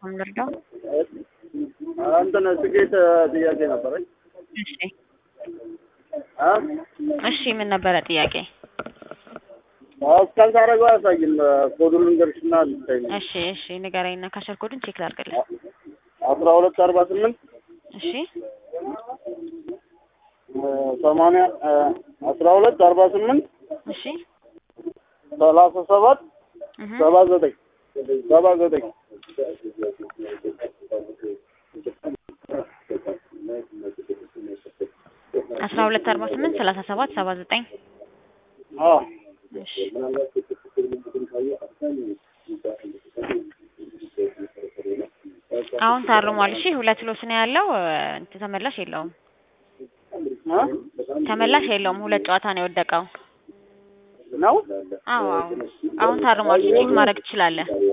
በኩል ልርዳው? እንትን ትኬት ጥያቄ ነበረኝ። እሺ አ እሺ፣ ምን ነበረ ጥያቄ? እስካን ታደርገው አያሳይም። ኮዱን ልንገርሽና ልታይ ነው። እሺ እሺ፣ ንገረኝና ካሸር ኮዱን ቼክ ላድርግልህ። አስራ ሁለት አርባ ስምንት እሺ ሰማንያ አስራ ሁለት አርባ ስምንት እሺ ሰላሳ ሰባት እህ ሰባ ዘጠኝ ሰባ ዘጠኝ አስራ ሁለት አርባ ስምንት ሰላሳ ሰባት ሰባ ዘጠኝ አዎ እሺ አሁን ታርሟል። እሺ ሁለት ሎስ ነው ያለው። እንትን ተመላሽ የለውም። አ ተመላሽ የለውም። ሁለት ጨዋታ ነው የወደቀው። ነው አዎ አዎ አሁን ታርሟል። ቼክ ማድረግ ትችላለህ።